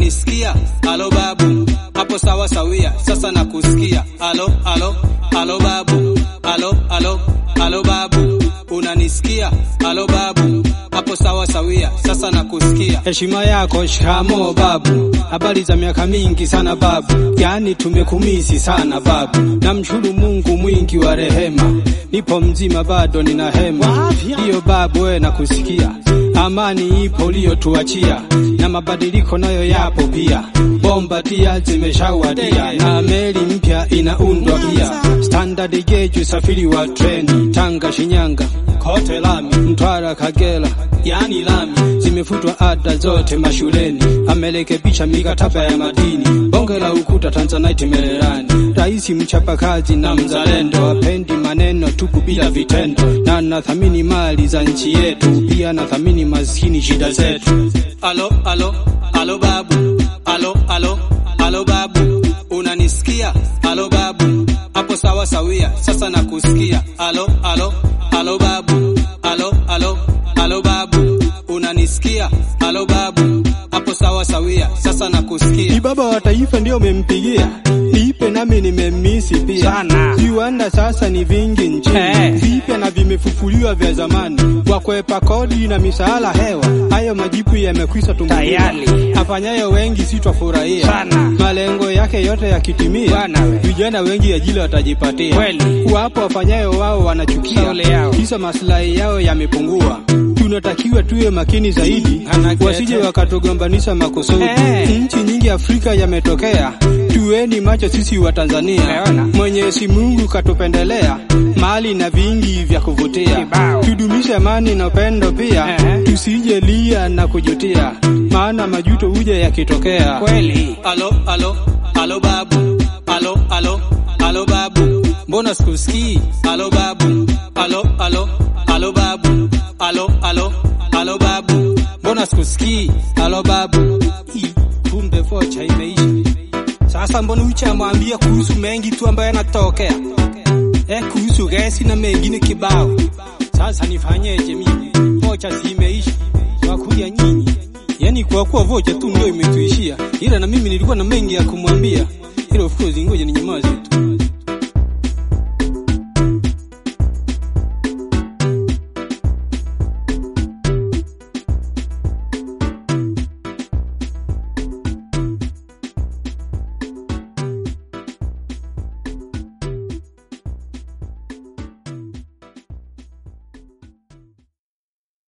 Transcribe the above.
unanisikia? Alo babu, hapo sawa sawia, sasa nakusikia. Alo, alo, alo babu, alo, alo, alo babu, unanisikia? Alo babu, hapo sawa sawia, sasa nakusikia. Heshima yako shikamo babu, habari za miaka mingi sana babu, yani tumekumisi sana babu. Namshukuru Mungu mwingi wa rehema, nipo mzima bado nina hema. Hiyo babu, we nakusikia, amani ipo uliyotuachia, na mabadiliko nayo yapo pia. Bomba tia zimeshawadia na meli mpya inaundwa pia. Standard gauge usafiri wa treni Tanga, Shinyanga, kote lami, Mtwara, Kagera, yani lami zimefutwa ada zote mashuleni, amerekebisha mikataba ya madini, bonge la ukuta Tanzanite Mererani. Rais mchapakazi na mzalendo, apendi maneno tupu bila vitendo, na nathamini mali za nchi yetu, pia nathamini maskini shida zetu. Alo, alo, alo babu, alo, alo, alo babu, unanisikia? Alo babu, hapo sawa sawia, sasa nakusikia. Alo, alo, alo babu, alo, alo, alo babu, unanisikia? Alo babu, hapo sawa sawia, sasa Ni nakusikia. baba wa taifa ndio umempigia, niipe nami nimemisi pia Sana. viwanda sasa ni vingi nchini Eh. vipya na vimefufuliwa vya zamani, wakwepa kodi na misaala hewa, hayo majipu yamekwisha tumbuliwa. Tayari. Afanyayo wengi sitwafurahia Sana. malengo yake yote yakitimia, Bwana we. vijana wengi ajira watajipatia. Kweli. Wapo wafanyayo wao wanachukia, Shauri yao. kisa maslahi yao yamepungua. Tunatakiwa tuwe makini zaidi, Anakete. wasije wakatugombanisha makusudi. Eh. Nchi nyingi Afrika yametokea, tuweni macho sisi wa Tanzania. Umeona? Mwenyezi Mungu katupendelea mali na vingi vya kuvutia, Kibao. tudumishe amani na upendo pia, Eh. tusije lia na kujutia, maana majuto huja yakitokea. Kweli. Alo, alo, alo babu, alo, alo, alo babu, mbona sikusikii? Alo babu, alo, alo, alo babu, alo, alo, alo babu, mbona sikusikii? Alo babu, Ii, kumbe vocha imeisha. Sasa mbona uchamwambia kuhusu mengi tu ambayo yanatokea eh, kuhusu gesi na mengine kibao. Sasa nifanyeje mimi? Vocha si imeisha, wakuja nyinyi. Yani kwa kuwa vocha tu ndio imetuishia, ila na mimi nilikuwa na mengi ya kumwambia, ila of course ngoja ninyamaze tu.